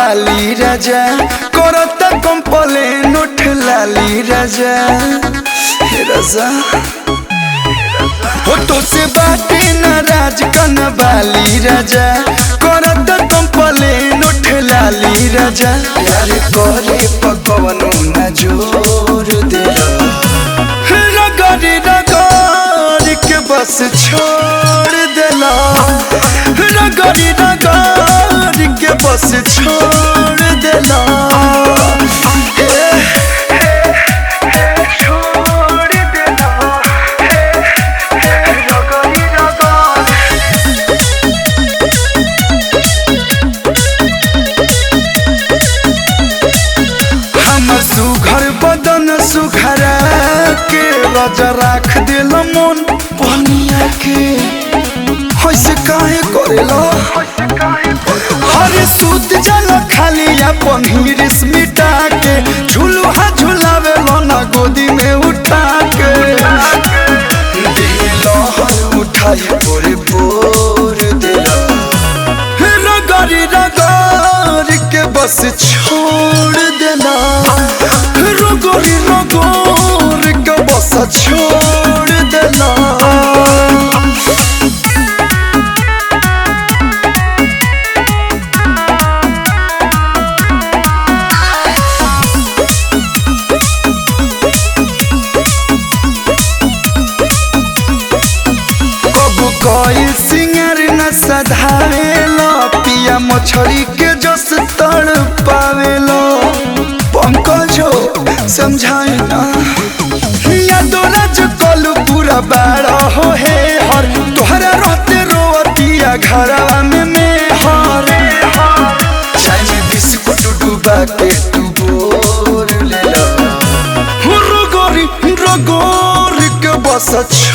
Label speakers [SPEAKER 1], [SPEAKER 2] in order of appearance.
[SPEAKER 1] बाली राजा करत कंपलेन उठ लाली राजा हे राजा हो तो से बाटे नाराज कन बाली राजा करत कंपलेन उठ लाली राजा प्यार करे पकवनो न जोर दे रगड़ी रगड़ के बस छोड़ देला रगड़ी रगड़ के बस छोड़ देला छोड़ देला रगड़ी रगड़ हमर सुघर बदन सुखरा के राजा राख दिल मन पनिया के होइसे काहे करेला हरे सूत जल खाली अपन हिरिस मिटा के झुलुहा झुलावे ना गोदी में उठा के दिल हर उठाई पोरे पोर दिला रगड़ी रगड़ के बस छोड़ देना रगड़ी रगड़ के बस छोड़ देना कबू कोई सिंगर न सधावेलो पिया मछली के जस तड़ पावेलो पंकजो समझाए ना या दोलज कलू पूरा बाड़ा हो हे हर तोहरा रहते रोतिया घरवा में में हर चाय में बिस्कुट डूबा के तू बोर ले लो रगोरी रगोरी के बस